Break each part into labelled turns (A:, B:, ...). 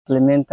A: muslimiinta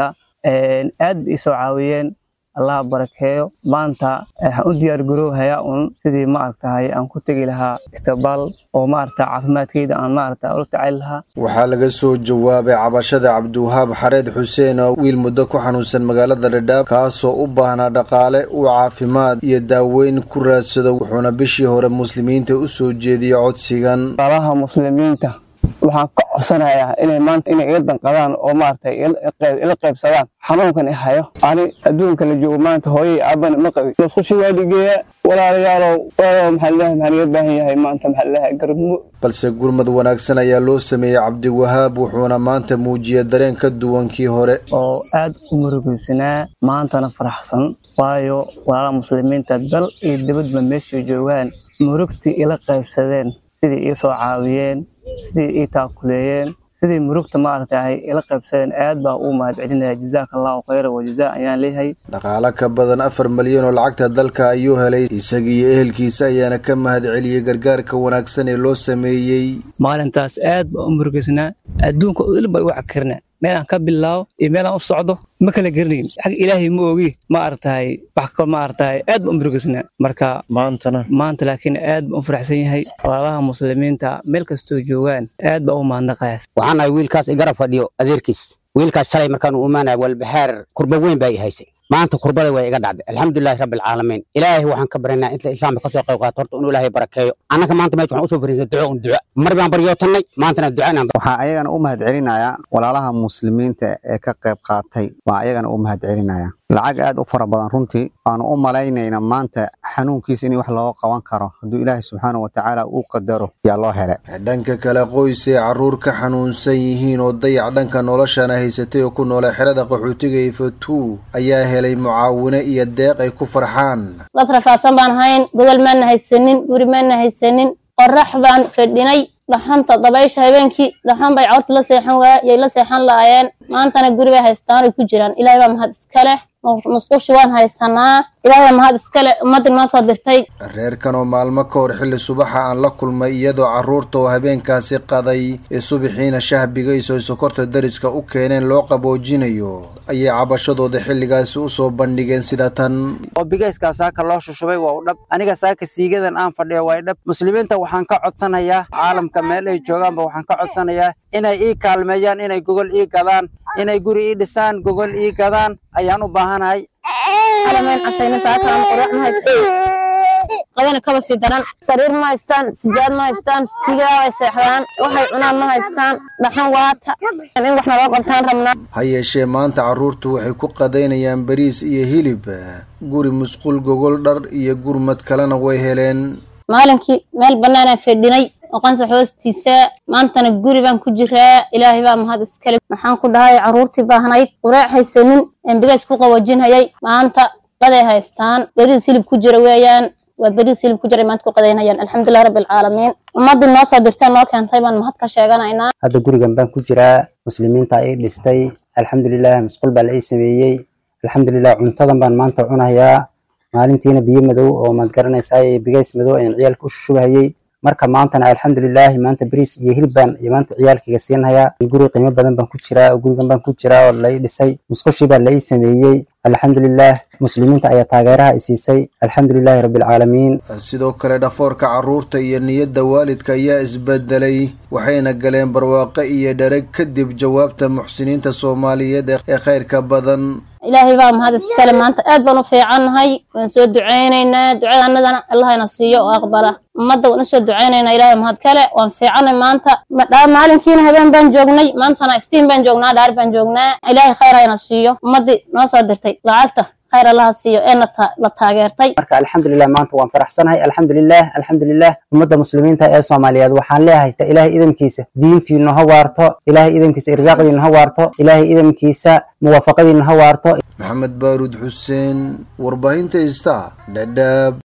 A: aad bay isoo caawiyeen allah barakeeyo maanta waxaan u diyaar garoohayaa un sidii maaragtahay aan ku tegi lahaa istiqbaal oo maaragta caafimaadkeyda aan maaragta ula tacaali lahaa
B: waxaa laga soo jawaabay cabashada cabdiwahaab xareed xuseen oo wiil muddo ku xanuunsan magaalada dhadhaab kaasoo u baahnaa dhaqaale uu caafimaad iyo daaweyn ku raadsado wuxuuna bishii hore muslimiinta u soo jeediyey codsigan
A: walaalaha muslimiinta waxaan ka codsanayaa inay maanta inay iga danqadaan oo maaragtay ila qaybsadaan xanuunkan i hayo ani adduunka la joogo maanta hooyay aabana ma qabin musqushi waa dhigeeya walaalayaalow walaalow maxaa lilahay maxaan iga baahan yahay maanta maxaa lilahay garmo
B: balse gurmad wanaagsan ayaa loo sameeyey cabdiwahaab wuxuuna maanta muujiyey dareen ka duwan kii hore
A: oo aad u murugaysanaa maantana faraxsan waayo walaalaha muslimiinta dal iyo dibadba meeshay joogaan murugtii ila qaybsadeen sidii ii soo caawiyeen sidii ii taakuleeyeen sidii murugta maaragtay ila qaybsadeen aad baa uu mahad celinaya jazaaka allahu khayra wa jazaa ayaan leeyahay
B: dhaqaale ka badan afar malyan oo lacagta dalka ayuu helay isagii iyo ehelkiisa ayaana ka mahad celiyey gargaarka wanaagsan ee loo sameeyey
A: maalintaas aad baa u murugaysnaa adduunka il baa igu cakirnaa meelaan ka bilaabo iyo meelaan u socdo ma kala geranayn xag ilaahay ma ogi ma aragtahay wax ka ma aragtahay aad baan u murugaysnaa marka
B: maantana
A: maanta laakiin aad baan u faraxsan yahay walaalaha muslimiinta meel kastoo joogaan aad baa u mahadnaqayaas
C: waxaan ahay wiilkaas igara fadhiyo adeerkiis wiilkaas shalay markaan u imaanaya walbaxaar kurba weyn baa i haysay maanta kurbada waa iga dhacday alxamdulilahi rabbi alcaalamiin ilaahay waxaan ka baryanaa inta islaamka kasoo qayb qaato horta inuu ilaahay barakeeyo annaka maanta meesha waxaan usoo fariisay duco un duco mar baan baryootannay maantana duca inaan
D: waxaa ayagana u mahad celinayaa walaalaha muslimiinta ee ka qayb qaatay waa ayagana u mahad celinaya lacag aad u fara badan runtii waanu u malaynayna maanta xanuunkiisa in wax looga qaban karo hadduu ilaahay subxaana wa tacaala uu qadaro yaa loo helay
B: dhanka kale qoys ay carruur ka xanuunsan yihiin oo dayac dhanka noloshana haysatay oo ku noolay xerada qaxootiga ifatuu ayaa helay mucaawine iyo deeq ay ku farxaan
E: dad rafaadsan baan ahayn gogol maana haysanin guri maana haysanin qorax baan fadhinay dhaxanta dabaysha habeenkii dhaxan bay cawrta la seexan waaya yay la seexan laayeen maantana guri bay haystaan ay ku jiraan ilaahay baa mahad iska leh musqushi waan haysanaa ilaahay baa mahad iska leh ummaddii noo soo dirtay
B: reerkan oo maalmo ka hor xilli subaxa aan la kulmay iyadoo carruurta oo habeenkaasi qaday ee subaxiina shahbigayso ay sokorta dariska u keeneen loo qaboojinayo ayay cabashadooda xilligaasi u soo bandhigeen sida tan
C: oo bigayskaa saaka loo shushubay waa u dhab aniga saaka siigadan aan fadhiyo waa dhab muslimiinta waxaan ka codsanayaa caalamka meel ay joogaanba waxaan ka codsanayaa inay ii kaalmeeyaan inay gogol ii gadaan inay guri ii dhisaan gogol ii gadaan ayaan u baahanahay
E: qadana kaba sii daran sariir ma haystaan sijaad ma haystaan sigaa way seexdaan waxay cunaan ma haystaan dhaxan waata in wax naloo qabtaan rabnaa
B: ha yeeshee maanta carruurtu waxay ku qadaynayaan bariis iyo hilib guri musqul gogol dhar iyo gurmad kalena way heleen
E: maalinkii meel bannaanaan fadhinay oo qansax hoostiisa maantana guri baan ku jiraa ilaahay baa mahad iskale maxaan ku dhahay carruurtii baahnayd qureec haysanin embigays ku qaboojinhayay maanta qaday haystaan beriis hilib ku jira weeyaan waa beriis hilib ku jira maanta ku qadaynayaan alxamdulilah rabbi alcaalamiin ummaddii noo soo dirtee noo keentay baan mahad ka sheeganaynaa
C: hadda gurigan baan ku jiraa muslimiinta ii dhistay alxamdulilah musqul baa la ii sameeyey alxamdulilah cuntadan baan maanta cunayaa maalintiina biyo madow oo maad garanaysaa bigays madow ayaan ciyaalka u shushubahayey marka maantana alxamdulilaahi maanta bariis iyo hilib baan iyo maanta ciyaalkayga siinhayaa guri qiimo badan baan ku jiraa oo gurigan baan ku jiraa oo la ii dhisay musqushii baa la ii sameeyey alxamdulilah muslimiinta ayaa taageeraha i siisay alxamdulilaahi rabbilcaalamiin
B: sidoo kale dhafoorka carruurta iyo niyadda waalidka ayaa isbedelay waxayna galeen barwaaqo iyo dhereg kadib jawaabta muxsiniinta soomaaliyeed ee khayrka badan
E: ilaahay baa mahad iskale maanta aad baan u fiicannahay waan soo ducaynaynaa ducada annagana allahayna siiyo oo aqbala ummadda waan usoo ducaynaynaa ilaahay mahad kale waan fiicannay maanta maalinkiina habeen baan joognay maantana iftiin baan joognaa dhaar baan joognaa ilaahay khayr hayna siiyo ummaddii noo soo dirtay lacagta khayr allaha siiyo ee la taageertay
C: marka alxamdulilah maanta waan faraxsanahay alxamdulilah alxamdulilah ummadda muslimiinta ee soomaaliyeed waxaan leeyahay ilaahay idamkiisa diintiinu ha waarto ilaahay idamkiisa irsaaqdiinu ha waarto ilaahay idamkiisa muwaafaqadiinu ha waarto
B: maxamed baaruud xuseen warbaahinta ista dhadhaab